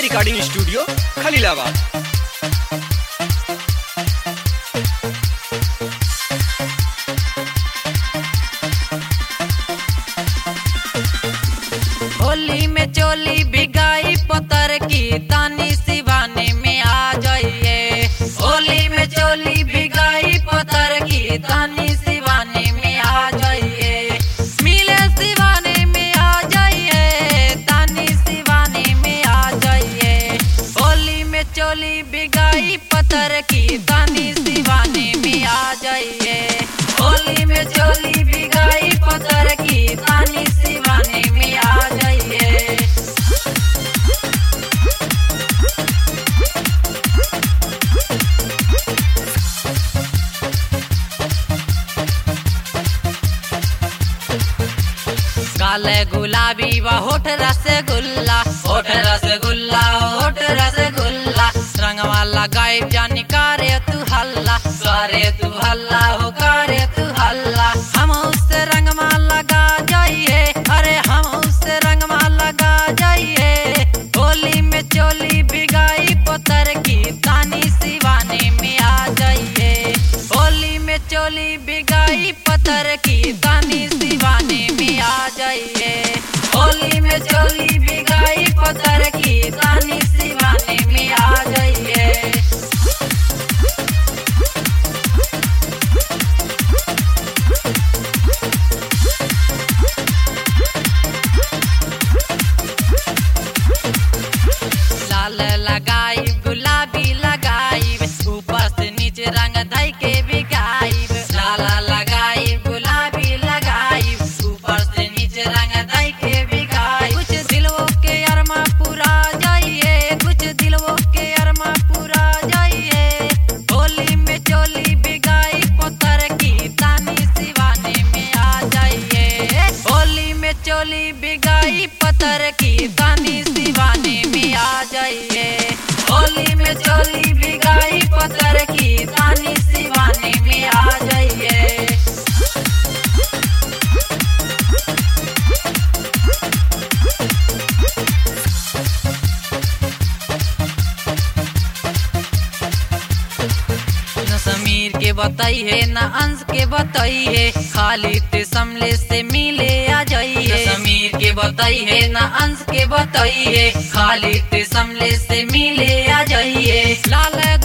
Ajay recording studio Khalilabad Holi में चोली भिगाई पतर की तानी सिवाने में आ जाइए होली में चोली भिगाई पतर की तानी सिवाने में आ जाइए मिले सिवाने में आ जाइए तानी सिवाने में आ जाइए होली में चोली भिगाई पतर की तानी सिवाने में आ जाइए होली में चोली भिगाई पतर की तानी सिवाने में आ जाइए काले गुलाबी व होठ रसगुल्ला होठ रसगुल्ला होठ रसगुल्ला रंगवा लगाए जानी करे तू हल्ला करे तू हल्ला हो करे तू हल्ला हम उससे रंगवा लगा जाइए अरे हम उससे रंगवा लगा जाइए होली में चोली भिगाई पतर की तानी सिवाने में आ जाइए होली में चोली भिगाई पतर की तानी सिवाने में आ जाइए होली में चोली भिगाई पतर की तानी सिवाने में आ जाइए लाल लगाई गुलाबी लगाई ऊपर से नीचे रंग धई के बिगाई लाल लगाई गुलाबी लगाई ऊपर से नीचे रंग धई के बिगाई कुछ दिलवो के अरमा पूरा जाइए कुछ दिलवो के अरमा पूरा जाइए होली में चोली बिगाई पत्थर की तानी सिवाने में आ जाइए होली में चोली बिगाई पत्थर की तानी सिवाने में आ जाइए होली में चोली बिगाई पत्थर की तानी सिवाने में आ जाइए न समीर के बताई है न अंश के बताई है खाली ते समले से मिले आ जाइए न समीर के बताई है न अंश के बताई है खाली ते समले से मिले आ जाइए लाल